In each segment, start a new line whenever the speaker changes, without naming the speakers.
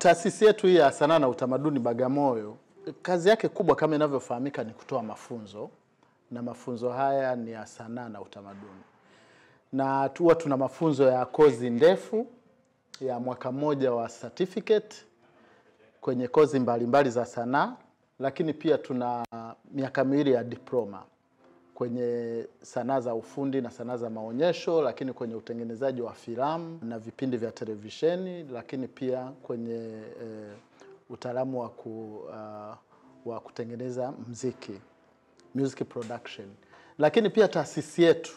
Taasisi yetu hii ya sanaa na utamaduni Bagamoyo, kazi yake kubwa kama inavyofahamika ni kutoa mafunzo, na mafunzo haya ni ya sanaa na utamaduni, na huwa tuna mafunzo ya kozi ndefu ya mwaka mmoja wa certificate kwenye kozi mbalimbali mbali za sanaa, lakini pia tuna miaka miwili ya diploma kwenye sanaa za ufundi na sanaa za maonyesho, lakini kwenye utengenezaji wa filamu na vipindi vya televisheni, lakini pia kwenye e, utaalamu wa, ku, uh, wa kutengeneza mziki music production. Lakini pia taasisi yetu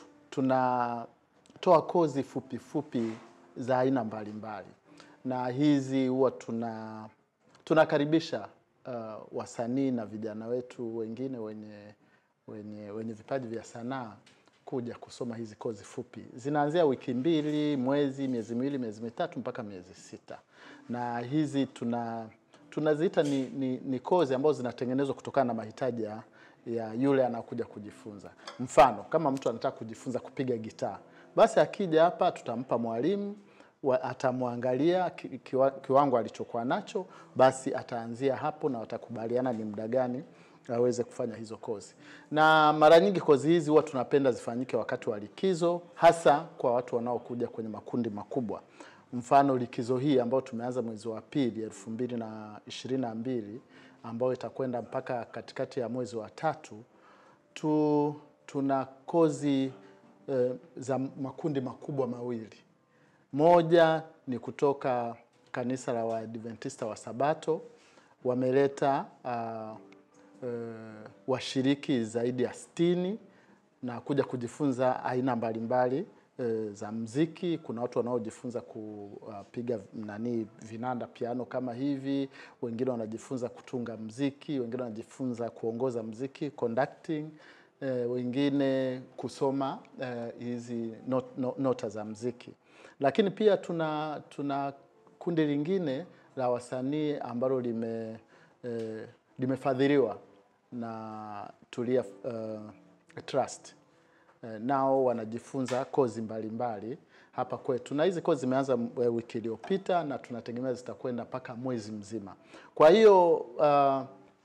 tunatoa kozi fupi fupi za aina mbalimbali, na hizi huwa tuna tunakaribisha uh, wasanii na vijana wetu wengine wenye wenye, wenye vipaji vya sanaa kuja kusoma hizi kozi fupi. Zinaanzia wiki mbili, mwezi, miezi miwili, miezi mitatu mpaka miezi sita, na hizi tuna tunaziita ni, ni, ni kozi ambazo zinatengenezwa kutokana na mahitaji ya, ya yule anakuja kujifunza. Mfano, kama mtu anataka kujifunza kupiga gitaa, basi akija hapa tutampa mwalimu atamwangalia ki, kiwa, kiwango alichokuwa nacho, basi ataanzia hapo na watakubaliana ni muda gani aweze kufanya hizo kozi. Na mara nyingi kozi hizi huwa tunapenda zifanyike wakati wa likizo, hasa kwa watu wanaokuja kwenye makundi makubwa. Mfano likizo hii ambayo tumeanza mwezi wa pili elfu mbili na ishirini na mbili ambayo itakwenda mpaka katikati ya mwezi wa tatu tu, tuna kozi eh, za makundi makubwa mawili. Moja ni kutoka kanisa la Waadventista wa Sabato wameleta uh, uh, washiriki zaidi ya sitini na kuja kujifunza aina mbalimbali uh, za mziki. Kuna watu wanaojifunza kupiga uh, nani vinanda piano kama hivi, wengine wanajifunza kutunga mziki, wengine wanajifunza kuongoza mziki conducting, uh, wengine kusoma hizi uh, not, not, nota za mziki lakini pia tuna tuna kundi lingine la wasanii ambalo lime eh, limefadhiliwa na Tulia uh, Trust eh, nao wanajifunza kozi mbalimbali mbali hapa kwetu, na hizi kozi zimeanza wiki iliyopita na tunategemea zitakwenda mpaka mwezi mzima. Kwa hiyo uh,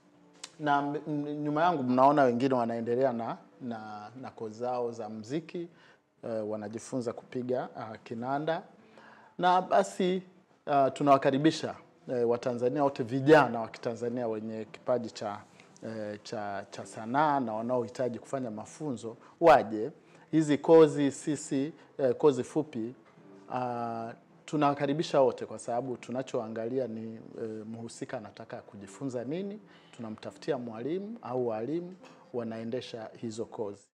na nyuma yangu mnaona wengine wanaendelea na, na, na kozi zao za mziki uh, wanajifunza kupiga uh, kinanda na basi uh, tunawakaribisha uh, Watanzania wote vijana wa Kitanzania wenye kipaji cha, uh, cha, cha sanaa na wanaohitaji kufanya mafunzo waje hizi kozi. Sisi uh, kozi fupi uh, tunawakaribisha wote kwa sababu tunachoangalia ni uh, mhusika anataka kujifunza nini, tunamtafutia mwalimu au walimu wanaendesha hizo kozi.